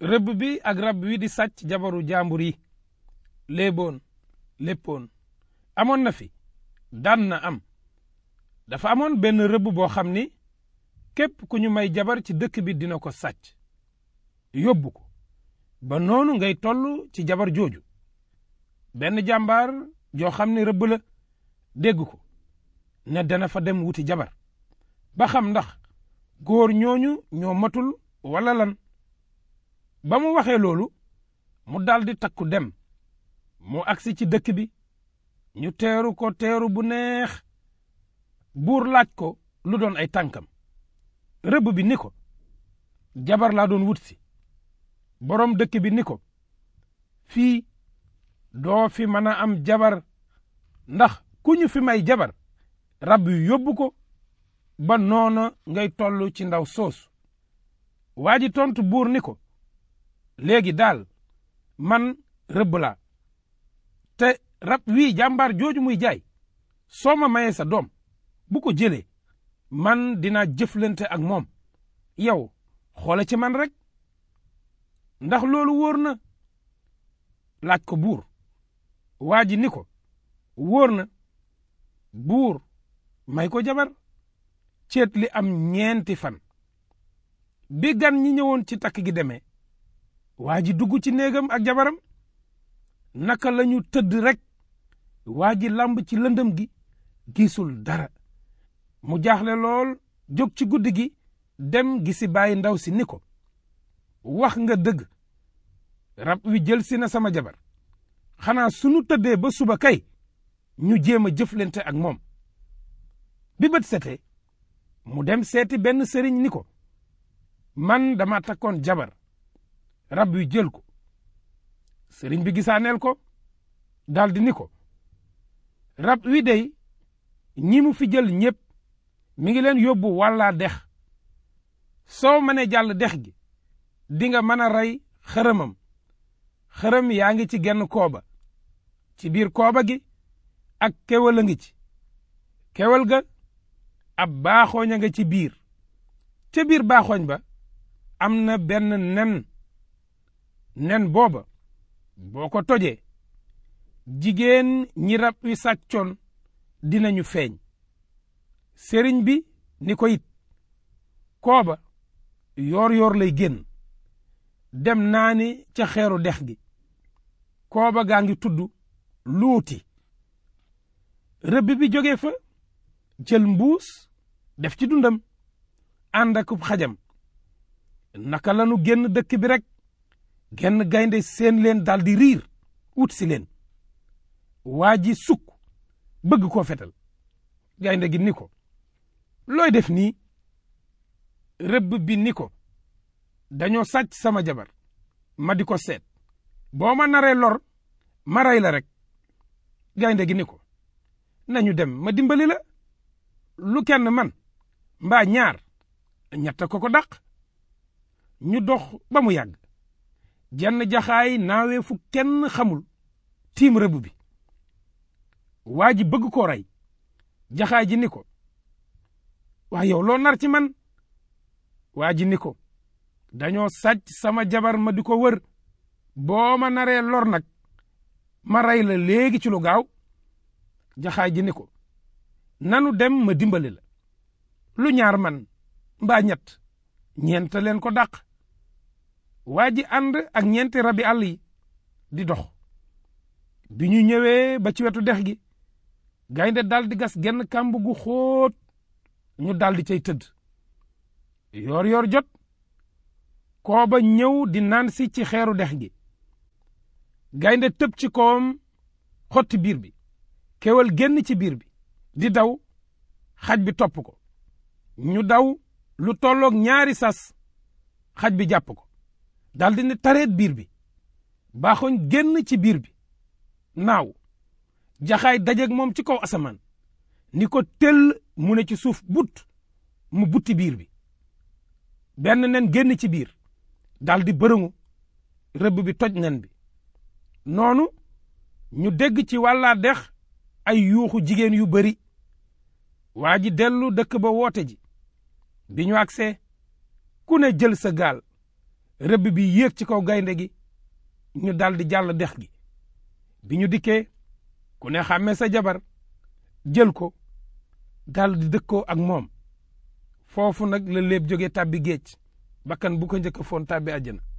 rëbb bi ak rab wi di sàcc jabaru jàmbur yi léeboon léppoon amoon na fi daan na am dafa amoon benn rëbb boo xam ni képp ku ñu may jabar ci dëkk bi dina ko sàcc yóbbu ko ba noonu ngay toll ci jabar jooju benn jàmbaar joo xam ne rëbb la dégg ko ne dana fa dem wuti jabar ba xam ndax góor ñooñu ñoo matul wala lan ba mu waxee loolu mu daldi takku dem mu agsi ci dëkk bi ñu teeru ko teeru bu neex buur laaj ko lu doon ay tànkam rëbb bi ni ko jabar laa doon wut si boroom dëkk bi ni ko fii doo fi mën a am jabar ndax ku ñu fi may jabar rab yu yóbbu ko ba noona ngay toll ci ndaw soosu waa ji tontu buur ni ko léegi daal man rëbb laa te rab wii jàmbaar jooju muy jaay soo ma mayee sa doom bu ko jëlee man dinaa jëflante ak moom yow xoole ci man rek ndax loolu wóor na laaj ko buur waa ji ni ko wóor na buur may ko jabar ceet li am ñeenti fan bi gan ñi ñëwoon ci takk gi demee waa ji dugg ci néegam ak jabaram naka lañu tëdd rek waa ji lamb ci lëndëm gi gisul dara mu jaaxle lool jóg ci guddi gi dem gisi bàyyi ndaw si ni ko wax nga dëgg rab wi jël si na sama jabar xanaa sunu tëddee ba suba kay ñu jéem a jëflante ak moom bi bët setee mu dem seeti benn sëriñ ni ko man dama takkoon jabar rab wi jël ko sëriñ bi gisaaneel ko daldi ni ko rab wi dey ñi mu fi jël ñépp mi ngi leen yóbbu wàllaa dex soo mënee jàll dex gi di nga mën a rey xërëmam xërëm yaa ngi ci genn kooba ci biir kooba gi ak kewal a ngi ci kewal ga ab baaxooñ a nga ci biir ca biir baaxooñ ba am na benn nen nen booba boo ko tojee jigéen ñi rab wi sàccoon dinañu feeñ sëriñ bi ni ko it kooba yoor yoor lay génn dem naani ca xeeru dex gi kooba gaa ngi tudd luuti rëbb bi jóge fa jël mbuus def ci dundam ànd ak xajam naka lanu génn dëkk bi rek genn gaynde seen leen daldi riir wut si leen waa ji sukk bëgg koo fetal gaynde gi ni ko looy def nii rëbb bi ni ko dañoo sàcc sama jabar ma di ko seet boo ma naree lor ma rey la rek gaynde gi ni ko nañu dem ma dimbali la lu kenn man mbaa ñaar ñett ko ko dàq ñu dox ba mu yàgg jenn jaxaay naawee fu kenn xamul tiim rëbb bi waa ji bëgg koo rey jaxaay ji ni ko waa yow loo nar ci man waa ji ni ko dañoo sàcc sama jabar ma di ko wër boo ma naree lor nag ma rey la léegi ci lu gaaw jaxaay ji ni ko nanu dem ma dimbali la lu ñaar man mbaa ñett ñeent leen ko dàq waa ji ànd ak ñeenti rabi àll yi di dox bi ñu ñëwee ba ci wetu dex gi gaynde dal di gas genn kàmb gu xóot ñu dal di cay tëdd yoor yoor jot kooba ñëw di naan si ci xeeru dex gi gaynde tëb ci kawam xotti biir bi kewal génn ci biir bi di daw xaj bi topp ko ñu daw lu tolloog ñaari sas xaj bi jàpp ko daldi ne tareet biir bi baaxoñ génn ci biir bi naaw jaxaay dajeeg moom ci kaw asamaan ni ko tëll mu ne ci suuf but mu butti biir bi benn nen génn ci biir daldi bërëngu rëbb bi toj nen bi noonu ñu dégg ci wàllaa dex ay yuuxu jigéen yu bari waa ji dellu dëkk ba woote ji bi ñu agsee ku ne jël sa gaal rëbb bi yéeg ci kaw gaynde gi ñu dal di jàll dex gi bi ñu dikkee ku ne xàmmee sa jabar jël ko dal di dëkkoo ak moom foofu nag la léeb jóge tàbbi géej bakkan bu ko njëkk a foon tàbbi àjjana